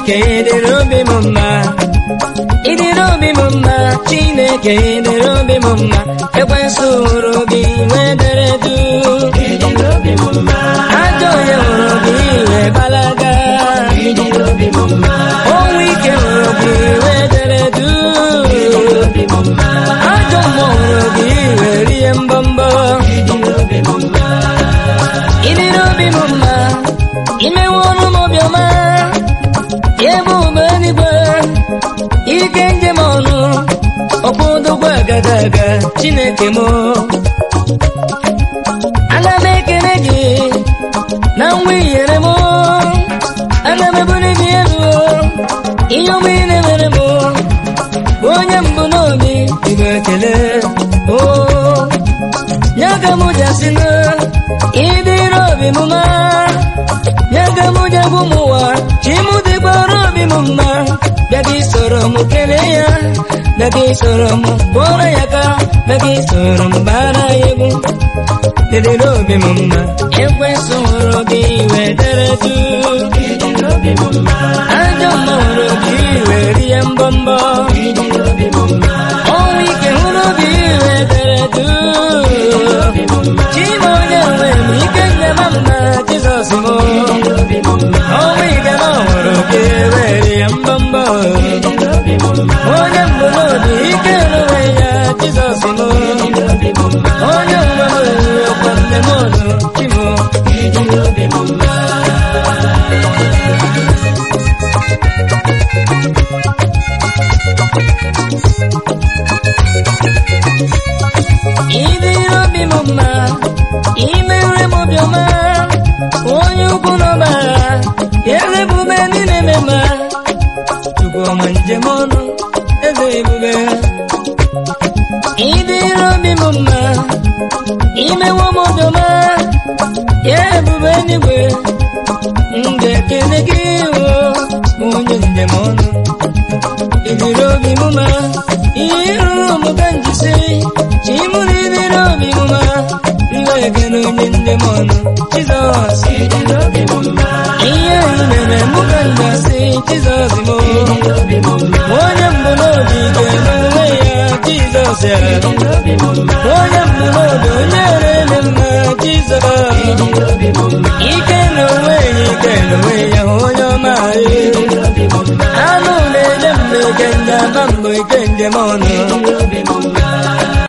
Chineke ịdịrị obi m mma ịdịrị obi m mma Chineke ịdịrị obi m mma ekwensu hụrụ gị wee dere du ajọ onye hụrụ gị wee gbalaga ọnwụ ike hụrụ gị wee dere du ajọ mmụọ hụrụ gị wee rie mbọmbọ ịdịrị obi m mma imewe ọnụ m obiọma ebe ube eluigwe ike njem ọnụ ọkpụdụgbo agadaga chineke m ana m ekele gị na nwa inyere m ana m ebuli gị elu ihe ọma ị na-emere m bụ onye mbụ n'obi igwe ekele o nye ka m jasị na ịdịrị obi m mma nye ka m jegwu m ụwa chi m dịgbara obi m mma bịa gị soro m kelee ya bịa gị soro m kpọrọ ya ka bịa gị soro m bara ya egwu dịrịrị obi m mma ekwesị hụrụ gị wee dere du ajọ mma hụrụ gị wee rie mbọmbọ ọnwụ ike hụrụ gị wee dere du chima onye nwe m ike nyema mma jizọs m ọnwụ ike na ọhụrụ gị wee rie mbọmbọ onye mbụ n'obi ike n'onwe ya jizọs m onye nwe m ọkwa nne m ọnụ chimo ịdịrị obi m mma imere m obiọma onye ukwu n'ọbara eze ebube niile eme mma chukwu ọma njem ọnụ eze ebube ịdịrị obi m mma imewo m obiọma ya ebube eluigwe m ga-ekele gị o onye njem ọnụ ịdịrị obi m mma ihe rụrụ m ka njisi chimụ na ịdịrị obi m mma iwe ekele onye njem ọnụ jizọs ihe anyị mere mụ ka njasị jizọs m onye mbụ n'obi ga-eme onwe ya jizọs ya onye mbụ n'obi onye na-eme mma jizọs ike na onwe ya ike na onwe ya onye ọma anụ na-enye mgbe ike njem mgbe ike njem ọnụ